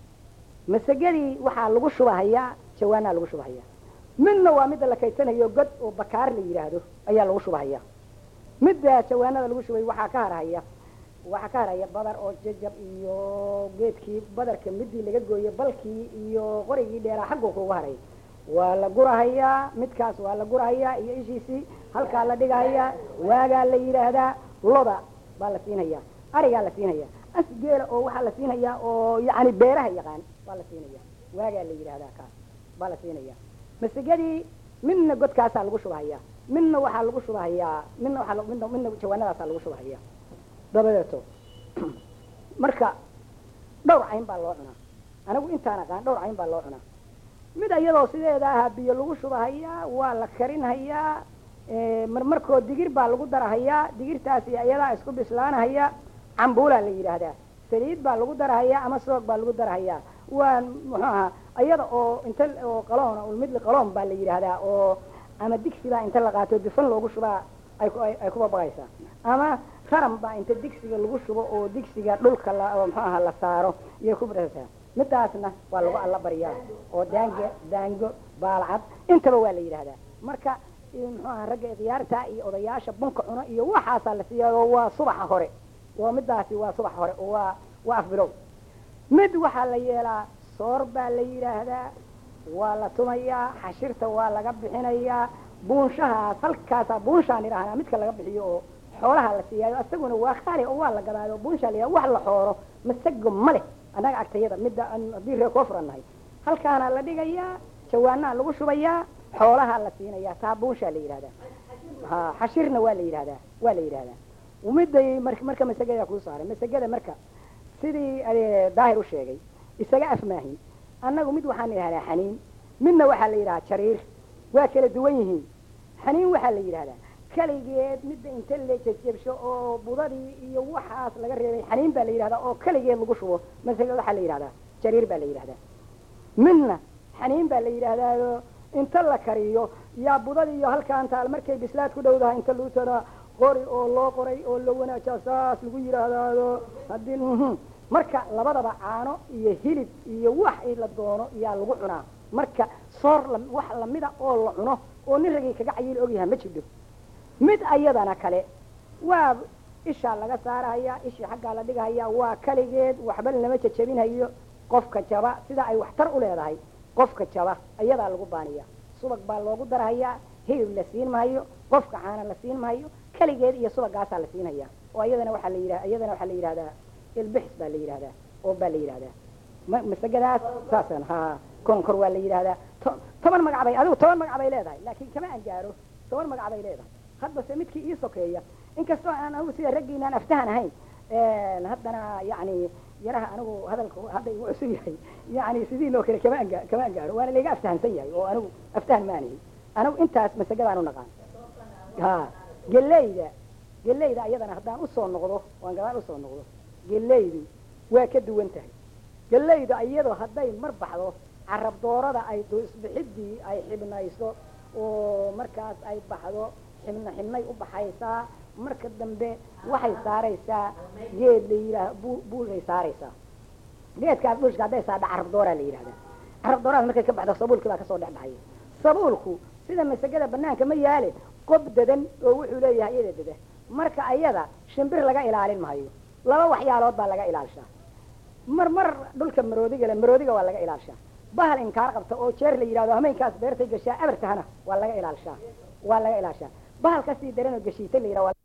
masagadii waxaa lagu shubahayaa jawaanaa lagu shubahayaa midna waa midda la kaysanayo god oo bakaar la yidhaahdo ayaa lagu shubahayaa midda jawaanada lagu shubay waxaa ka harhaya waxaa ka harhaya badar oo jajab iyo geedkii badarka midii laga gooyey balkii iyo qorigii dheeraa xagguu kuga haray waa la gurahayaa midkaas waa la gurahayaa iyo ishiisii halkaa la dhigahayaa waagaa la yidhaahdaa loda baa la siinhayaa arigaa la siinhayaa asgeela oo waxaa la siinhayaa oo yacni beeraha yaqaan baa la siinaya waagaa la yidhaahdaa kaas baa la siinaya masagadii midna godkaasaa lagu shubahayaa midna waxaa lagu shubahayaa midna waxaa la- midna midna jawaanadaasaa lagu shubahayaa dabadeeto marka dhowr cayn baa loo cunaa anigu intaan aqaan dhowr cayn baa loo cunaa mid iyadoo sideeda ahaa biyo lagu shubahayaa waa la karinhayaa eh, marmarkoo digir baa lagu darahayaa digirtaasi iyadaa isku bislaanahaya cambuulaa la yidhaahdaa saliid baa lagu darahayaa ama soog baa lagu darahayaa waa muxuu ahaa iyada oo inta oo qaloon oo midli qaloon baa la yidhaahdaa oo ama digsi baa inta la qaato dufan loogu shubaa ay ku- ay ay ku babaqaysaa ama raram baa inta digsiga lagu shubo oo digsiga dhulka la oo muxuu ahaa la saaro iyo ku badhaysaa midaasna waa lagu alla baryaa oo daango daango baalcad intaba waa la yidhaahdaa marka eh, muxuu ahaa ragga ikhyaarta iyo odayaasha bunka cuno iyo waxaasaa la siiyaa oo waa subaxa hore waa midaasi waa subaxa hore oo waa waa afbilow mid waxaa la yeelaa soor baa la yidhaahdaa waa la tumayaa xashirta waa laga bixinayaa buunshahaas halkaasaa buunshaan idhahnaa midka laga bixiyo oo xoolaha la siiyaayo isaguna waa khaali oo waa la gadaayo buunshaa la yidhahda wax la xooro masago ma leh annaga agtayada midda aan- haddii reer koo furan nahay halkaana la dhigayaa jawaanaa lagu shubayaa xoolaha la siinayaa taa buunshaa la yidhahdaa ha xashirna waa la yidhahdaa waa la yidhahdaa miday mar marka masagada kuu saaray masagada marka sidii eh, daahir u sheegay isaga afmaahin annagu mid waxaan idhahdaa xaniin midna waxaa la yidhahaa jariir waa kala duwan yihiin xaniin waxaa la yidhahdaa keligeed midda inta la jejebsho oo budadii iyo waxaas laga reebay xaniin baa la yidhahdaa oo keligeed lagu shubo masaga waxaa la yidhahdaa jariir baa la yidhahdaa midna xaniin baa la yidhaahdaao inta la kariyo yaa budadii iyo halkaan taal markay bislaad ku dhowdahay inta lagu tara qori oo loo qoray oo la wanaajaa saas lagu yidhaahdaado haddii mhm. marka labadaba caano iyo hilib iyo wax i la doono yaa lagu cunaa marka soor la- wax lamida oo la cuno oo nin ragii kaga cayiil ogyahay ma jidho mid ayadana kale waa ishaa laga saarahaya ishii xaggaa la dhigahaya waa kaligeed waxba lama jajabinhayo qofka jaba sida ay waxtar u leedahay qofka jaba ayadaa lagu baaniya subag baa loogu darahayaa hilib la siin maayo qofka caana la siin maayo keligeed iyo subagaasaa la siinhaya oo ayadana waxaa la yidhah iyadana waxaa la yidhahdaa ilbixis baa la yidhahdaa oo baa la yidhahdaa ma- masagadaas saasan ha konkor waa la yidhahdaa to- toban magac bay adigu toban magac bay leedahay laakiin kama aan gaaro toban magac bay leedahay haddase midkii ii sokeeya inkastoo aan anigu sida raggiinaan aftahan ahayn een, haddana yacni yaraha anigu hadalku hadda igu cusub yahay yacni sidii loo kale kama anga kama angaaro waana layga aftahansan yahay oo anigu aftahan maanihi anigu intaas masagadaan u naqaan ha geleyda geleyda ayadana haddaan usoo noqdo waan gadaal usoo noqdo geleydu waa ka duwan tahay geleyda iyadoo hadday mar baxdo carab doorada ay isbixidii ay xibnayso oo markaas ay baxdo xibna xibnay u baxaysaa marka dambe waxay saaraysaa geed la yidhaah bu buulay saaraysaa geedkaas buushka hadday saadha carab dooraa la yidhahdaa carab dooradas markay ka baxdo sabuulkii baa kasoo dhex baxaya sabuulku sida masagada banaanka ma yaale qob dadan oo wuxuu leeyahay iyada dada marka ayada shimbir laga ilaalin maayo laba waxyaalood baa laga ilaalishaa mar mar dhulka maroodiga le maroodiga waa laga ilaalishaa bahal inkaar qabta oo jeer la yidhahdo hameenkaas beertay gashaa abartahana waa laga ilaalishaa waa laga ilaalishaa bahal kasii daran oo geshiita la yidhaha